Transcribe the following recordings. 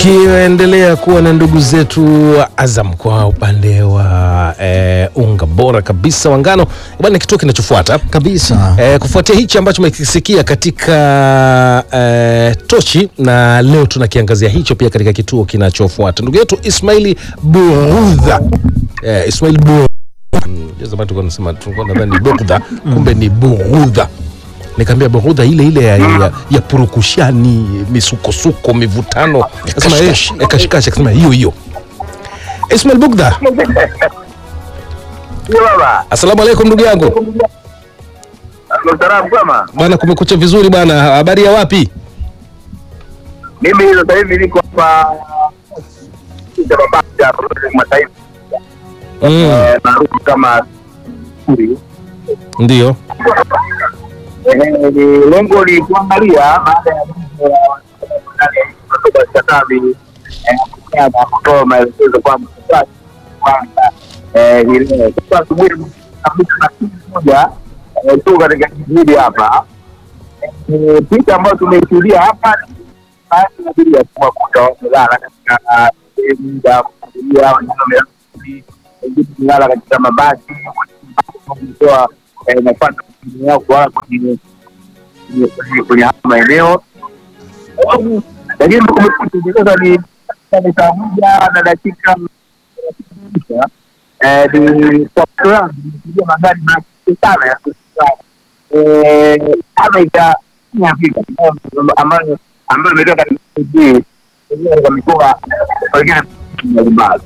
tukiendelea kuwa na ndugu zetu Azam kwa upande wa eh, unga bora kabisa wa ngano bwana, kituo kinachofuata kabisa eh, kufuatia hichi ambacho umekisikia katika eh, tochi, na leo tunakiangazia hicho pia katika kituo kinachofuata. Ndugu yetu Ismaili Burudha eh, Ismaili Burudha Mm, zamani tulikuwa tunasema tulikuwa nadhani ni Bugdha, kumbe ni Burudha. Nikaambia Burudha ile ile ya, ya, ya purukushani, misukosuko, mivutano, akasema eh, eh, kashikashi, akasema hiyo hiyo. Ismail Bugdha, Baba, asalamu alaikum ndugu yangu salamu kama bwana, kumekucha vizuri bwana, habari ya wapi? mimi sasa hivi niko hapa Babati hapa mataifa Mm, eh, maarufu kama Suri. ndio Eh, ni lengo ni kuangalia baada ya mambo ya kutoka Katavi eh, kukaa na kutoa maelekezo kwamba sasa kwanza eh, hii leo sasa asubuhi kabisa na siku moja eh, tu katika kijiji hapa Eh, picha ambayo tumeishuhudia hapa ni baadhi ya abiria kuwakuta wamelala katika sehemu za kusubiria, wengine wamelala chini, wengine wamelala katika mabasi wametoa nafasi yao kulala kwenye kwenye- kwenye- kwenye haya maeneo lakini kumekucha hivi sasa ni ni saa moja na dakika tisa. Eh, ni kwa macho yangu nimeshuhudia magari machache sana ya kusimama eh, kama ita Afrika ambayo ambayo imetoka katika nchi katika mikoa wengine mbalimbali.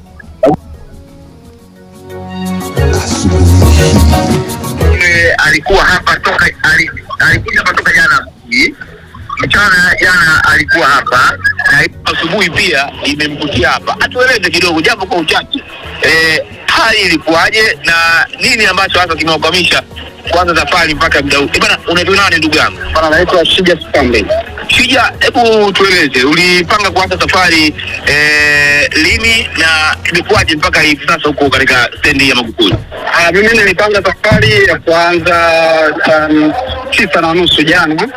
Yule alikuwa hapa toka ali- alikuja hapa toka jana asubuhi, mchana jana alikuwa hapa na asubuhi pia imemkutia hapa. Atueleze kidogo japo kwa uchache, eh, hali ilikuwaje na nini ambacho hasa kimewakwamisha kuanza safari mpaka muda huu? Eh, Bana, unaitwa nani ndugu yangu? Bwana naitwa Shija Spambe. Shija, hebu tueleze, ulipanga kuanza safari eh, lini na imekuwaje mpaka hivi sasa huko katika stendi ya Magufuli? Ah, mimi nilipanga safari ya kuanza saa tisa na nusu jana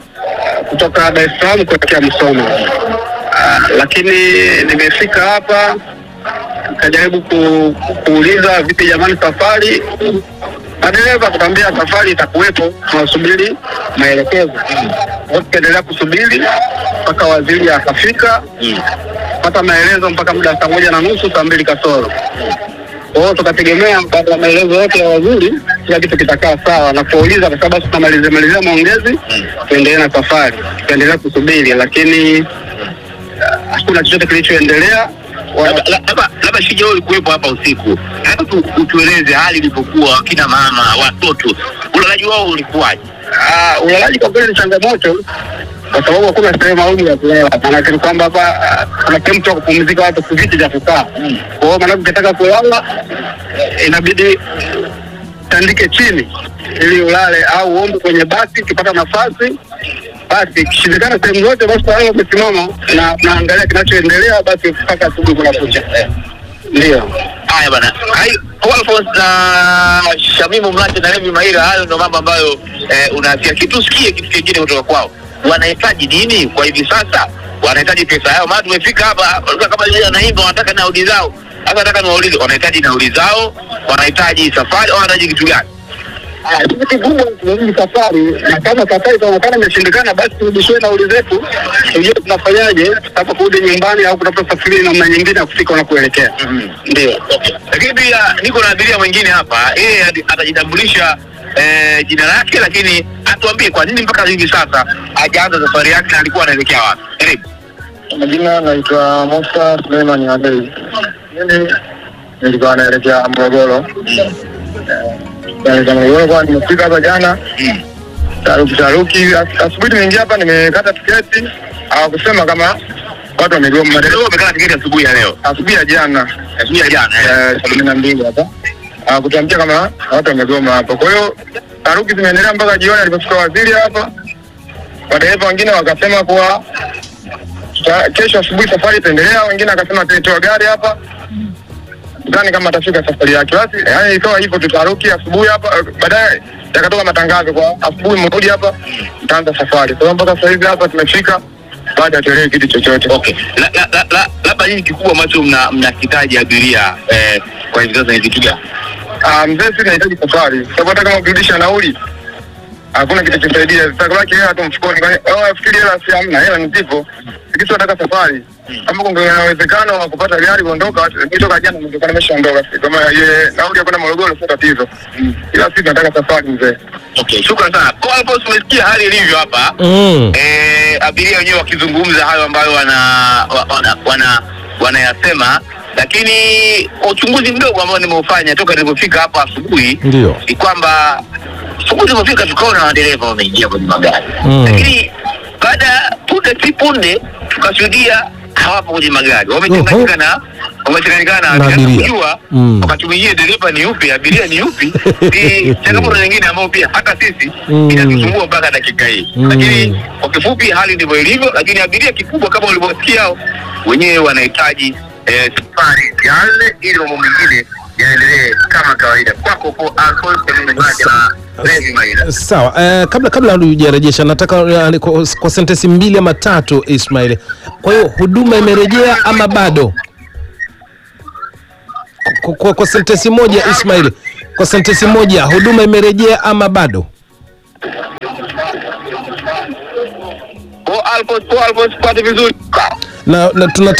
kutoka Dar es Salaam kuelekea Musoma. Ah, lakini nimefika hapa nikajaribu ku, kuuliza vipi jamani safari madereva kukwambia safari itakuwepo, tunasubiri maelekezo. Kwa tukaendelea kusubiri mpaka waziri akafika pata maelezo mpaka muda saa moja na nusu saa mbili kasoro. Kwa hiyo tukategemea baada ya maelezo yote ya waziri kila kitu kitakaa sawa, na kuuliza kwa sababu basi tunamalizia malizia maongezi tuendelee na safari. Tukaendelea kusubiri, lakini ah, hakuna chochote kilichoendelea. Wa- Labda- labda labda Shija, wewe ulikuwepo hapa usiku, labda tu utueleze hali ilivyokuwa, kina mama, watoto, ulalaji wao ulikuwaje? Ah, ulalaji kwa kweli ni changamoto kwa sababu hakuna sehemu maalum ya kulala. Maanake ni kwamba hapa ah, kuna sehemu tu ya kupumzika, watu si viti vya kukaa. Kwa hiyo maanake ukitaka kulala eh, inabidi tandike chini ili ulale, au uombe kwenye basi ukipata nafasi. Basi ikishindikana sehemu zote, basi talala umesimama na naangalia kinachoendelea, basi mpaka asubuhi kunakucha. Ndio. Haya bana, hai Alphonse na Shamimu Mlate na Levi Maira, hayo ndio mambo ambayo eh, unasikia. Kitu sikie kitu kingine kutoka kwao, wanahitaji nini kwa hivi sasa? Wanahitaji pesa yao, maana tumefika hapa walikuwa kama vile wanaimba, wanataka nauli zao. Sasa nataka niwaulize, wanahitaji nauli zao, wanahitaji safari, au wanahitaji kitu gani? Ah, kitu kigumu tunarudi safari, na kama safari itaonekana imeshindikana, basi turudishiwe nauli zetu, tujue tunafanyaje tutaka kurudi nyumbani au kutafuta safari namna nyingine ya kufika unakoelekea. Ndio. Lakini pia niko na abiria mwingine hapa, yeye ati- atajitambulisha eh, jina lake, lakini atuambie kwa nini mpaka hivi sasa hajaanza safari yake na alikuwa anaelekea wapi. Karibu. Majina naitwa Musa Suleiman Adei. Mimi nilikuwa naelekea Morogoro. Naelekea Morogoro kwa nimefika hapa jana Mm. taruki taruki. As- Asubuhi nimeingia hapa nimekata tiketi, hawakusema kama watu wamegoma. Leo umekata tiketi asubuhi ya leo, Asubuhi ya jana asubuhi ya jana eh. eh, saa kumi na mbili hapa hawakutuambia kama watu wamegoma hapa. Kwa hiyo taruki zimeendelea mpaka jioni alipofika waziri hapa. Madereva wengine wakasema kuwa tuta- kesho asubuhi safari itaendelea, wengine akasema ataitoa gari hapa sidhani kama atafika safari yake. Basi yani ikawa hivyo, tutaruki asubuhi hapa, baadaye yakatoka matangazo kwa asubuhi mrudi hapa, mtaanza safari. Kwa hiyo mpaka sasa hivi hapa tumefika, bado hatuelewi kitu chochote. Okay, La- la- la- la- labda nini kikubwa ambacho mna- mnahitaji abiria eh, kwa hivi sasa ni vitu gani? Ah, mzee, sisi tunahitaji safari, sababu hata kama ukirudisha nauli hakuna kitu kisaidia, zitabaki hela tu mfukoni. Kwani wao wafikiri hela si hamna, hela ni zipo. Sisi tunataka safari. Kama kuna uwezekano wa kupata gari kuondoka, mimi toka jana ningekuwa nimeshaondoka. Kama ye nauli ya kwenda Morogoro sio tatizo, ila sisi tunataka safari mzee. Okay, shukrani sana. Kwa hapo tumesikia hali ilivyo hapa Mm. eh, abiria wenyewe wakizungumza hayo ambayo wana wa- wana wana wanayasema, lakini kwa uchunguzi mdogo ambao nimeufanya toka nilipofika hapa asubuhi Ndio. ni kwamba asubuhi tulipofika tukaona madereva wameingia kwenye magari Mm. lakini baada ya punde si punde tukashuhudia hawapo kwenye magari, wamechanganyika na wamechanganyikana Na na abiria. abiria. Kujua Mm. wakati mwingine dereva ni yupi, abiria ni yupi, ni changamoto nyingine ambayo pia hata sisi Mm. inatusumbua mpaka dakika hii. Mm. Lakini kwa kifupi, hali ndivyo ilivyo, lakini abiria kikubwa kama ulivyosikia wenyewe wanahitaji eh, safari yale ili mambo mengine yaendelee kama kawaida. Kwako po Alphonse Mwenyeji na Levi Maina. Sawa, eh, kabla kabla hujarejesha nataka eh, kwa, kwa sentensi mbili ama tatu Ismail. Kwa hiyo huduma imerejea ama bado? Kwa, kwa, kwa sentensi moja Ismail, kwa sentensi moja huduma imerejea ama bado? Kwa Alphonse, kwa Alphonse pate vizuri. Na, na tunataka